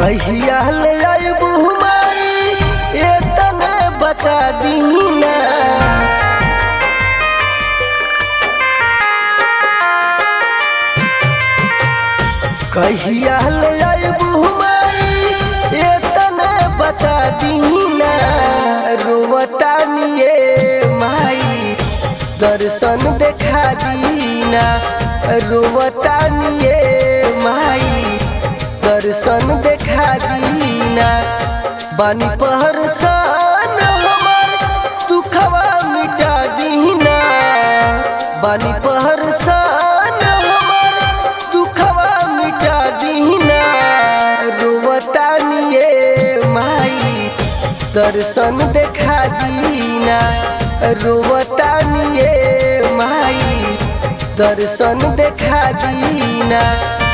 कहिया ले आइबू माई एतने बता दीना कहिया ले आइबू माई एतने बता दीना रोवता निये माई दर्शन देखा दीना रोवता निये माई दर्शन देखा दीना बानी पहर सन हमर दुखवा मिटा दीना बानी पहर सन हमर दुखवा मिटा दीना रोवता निये माई दर्शन देखा दीना रोवता निये माई दर्शन देखा दीना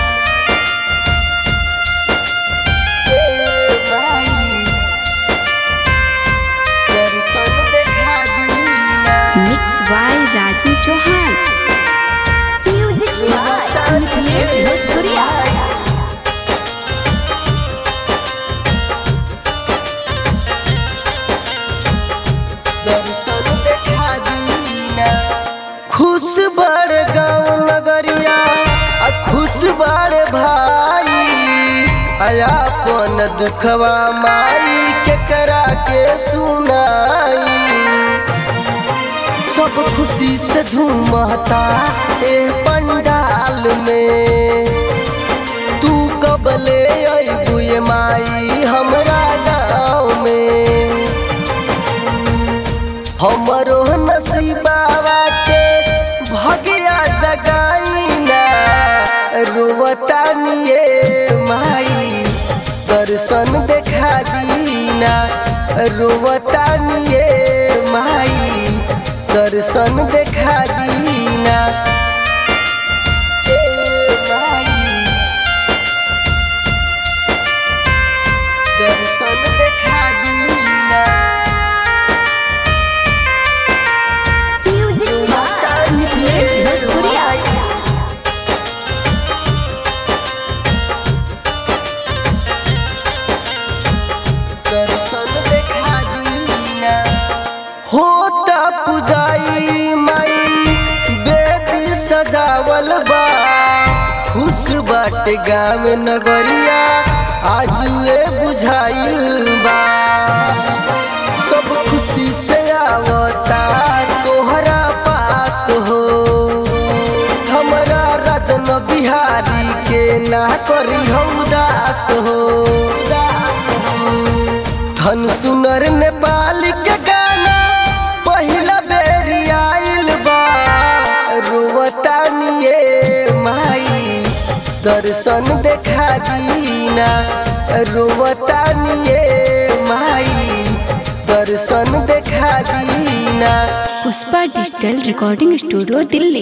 ए माई, दर्शन देखा दीना mix by Raju Chauhan music by Nikhilesh भोजपुरिया दर्शन देखा दीना खुश बड़ गाँव नगरिया आ खुश बड़ भाई अयापन दुखवा माई केकरा के सुनाई सब खुशी से झूमता ए पंडाल में तू कब ले अबू ये माई हमरा गाँव में हमरो नसीबावा के भगिया जगाईना रोवता निये माई दर्शन देखा दीना रोवता निये माई दर्शन देखा दीना ए माई दर्शन देखा दीना म्यूजिक बाय निखिलेश भोजपुरिया दर्शन देखा दीना होता पुजाई माई बेदी सजावल बा खुश बाटे गाँव नगरिया आजुए बुझाइल बा सब खुशी से आवता तोहरा पास हो हमरा रतन बिहारी के ना करी हम उदास हो उदास हो धन सुनर नेपाल के गाना पहिला बेरी आइल बा रोवता निये माई दर्शन देखा दीना रोवता निये माई दर्शन देखा दीना Pushpa digital recording studio Delhi